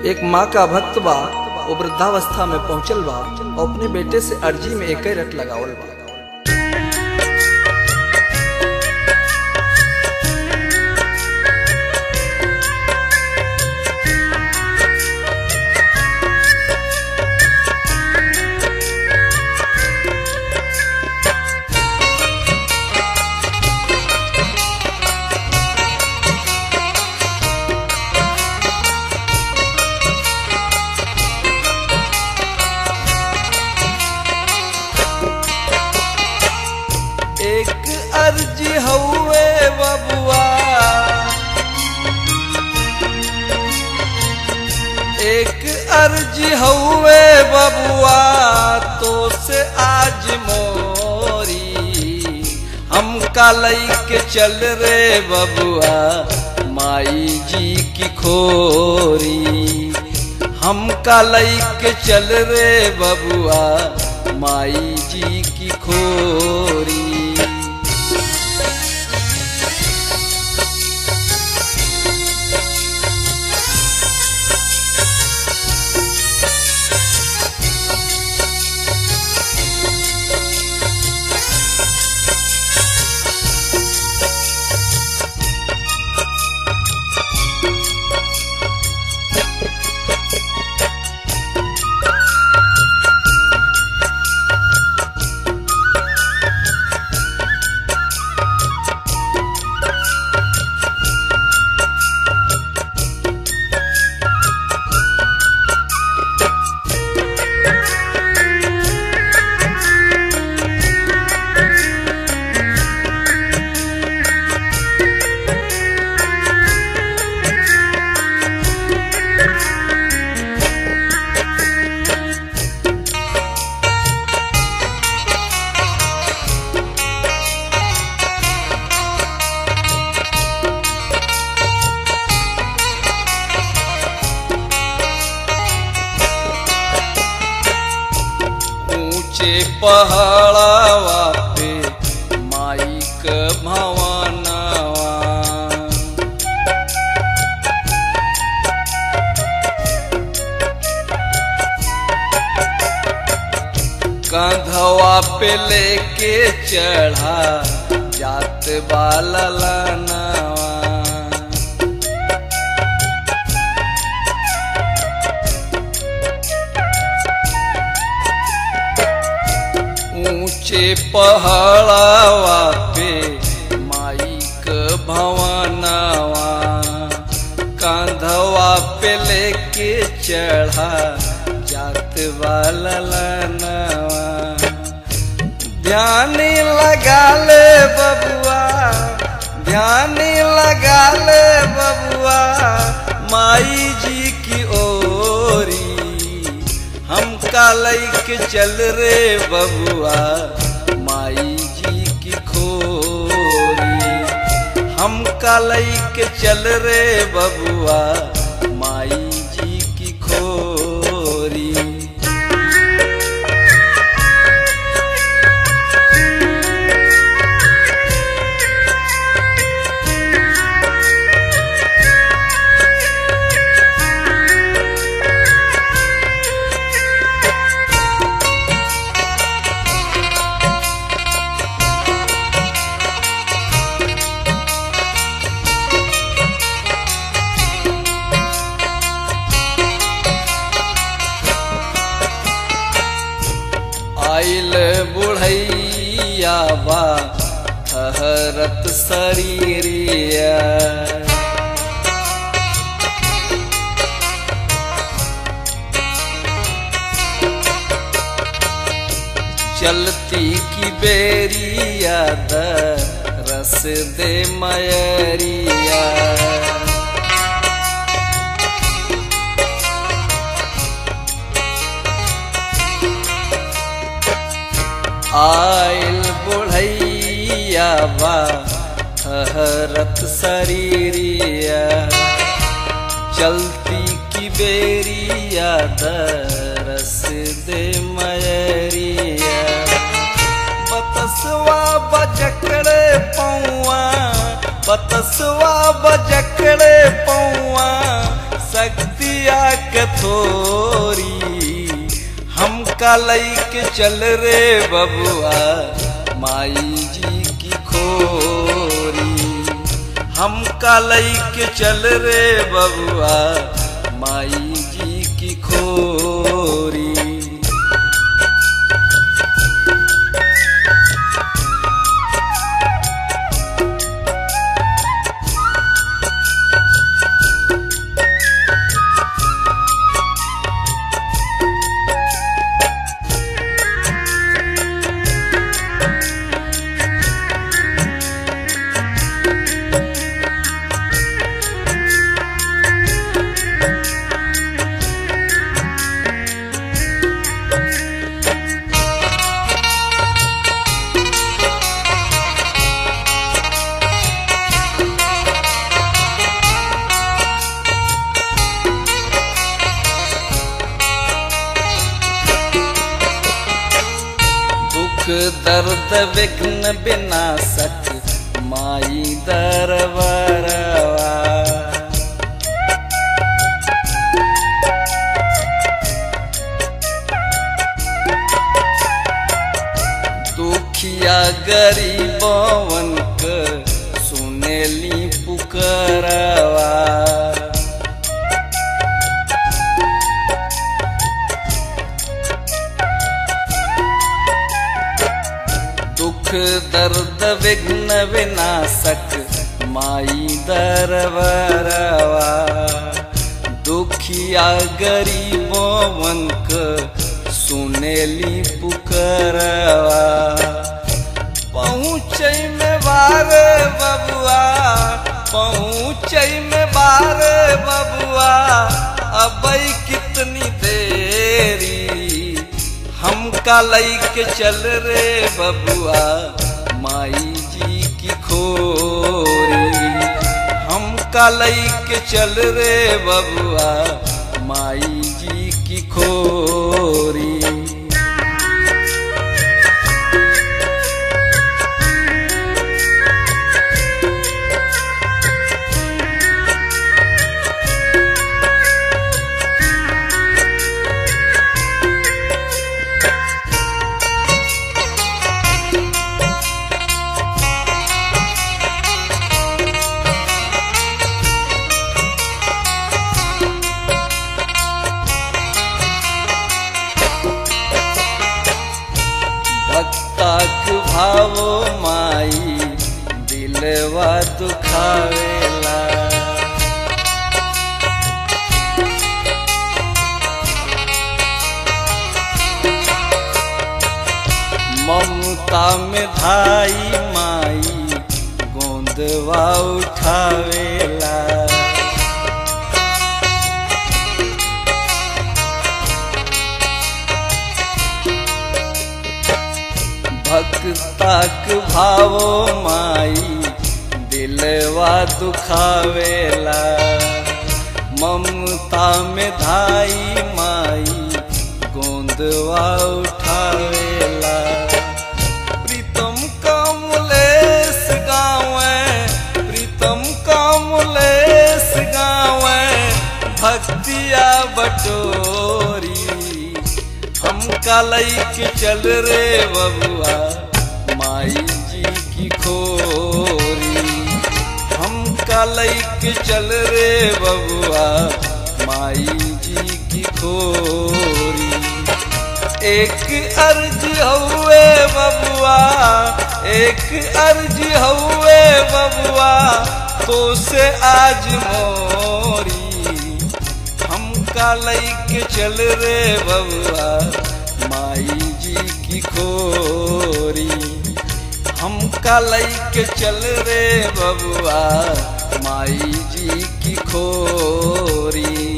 एक माँ का भक्त बा वो वृद्धावस्था में पहुंचल बा और अपने बेटे से अर्जी में एक रट लगावल बा एक अर्जी हउए बबुआ एक अर्जी हउए बबुआ तो से आज मोरी हम कालई के चल रे बबुआ माई जी की खोरी हम कालई के चल रे बबुआ माई जी की खोरी ऊंचे पहाड़ावा पे माई क भवनवा कंधवा पे लेके चढ़ा जात बाला लनवा ऊंचे पहाड़ावा पे माई क भवनवा कांधवा पे लेके चढ़ा जात वाला लनवा ध्यान लगा ले बबुआ ध्यान लगा ले बबुआ माई जी की ओरी हम कालई के चल रे बबुआ माई जी की खोरी हम कालई के चल रे बबुआ माई जी की खोरी आइल बुढ़ैया बा ठहरत शरीरिया चलती की बेरिया द रस दे मयरिया आइल बुढ़ैया बा ठहरत शरीरिया चलती की बेरिया दरस दे मयरिया बतसवा बजकड़े पौआ बतसवा बजकड़े पौआ शक्तिया के हमका लैके चल रे बबुआ माई जी की खोरी हमका लैके चल रे बबुआ माई जी की खोरी दुख दर्द विघ्न विनाशक माई दरबरवा दुखिया गरीबवन क सुनेली पुकरवा दुख दर्द विघ्न विनाशक माई दरबरवा दुखिया गरीबों वंक सुनेली पुकरवा पहुँच में बार बबुआ पहुँच में बार बबुआ अबई कितनी देरी हमका लैके चल रे बबुआ माई जी की खोरी हमका लैके चल रे बबुआ माई जी की खोरी भक्तक भावो माई दिलवा दुखावेला ममता में धाई माई गोंदवा उठावेला भक्तक भावो माई दिलवा दुखावेला ममता में धाई माई गोंदवा उठावेला प्रीतम कमलेश गावे प्रीतम कमलेश गावे भक्तिया बटोरी हमका लैके चल रे बबुआ माई जी की खोरी हमका लैके चल रे बबुआ माई जी की खोरी एक अर्ज हउए बबुआ एक अर्ज हउए बबुआ तो से आज मोरी हमका लैके चल रे बबुआ माई जी की खोरी हमका लैके चल रे बबुआ माई जी की खोरी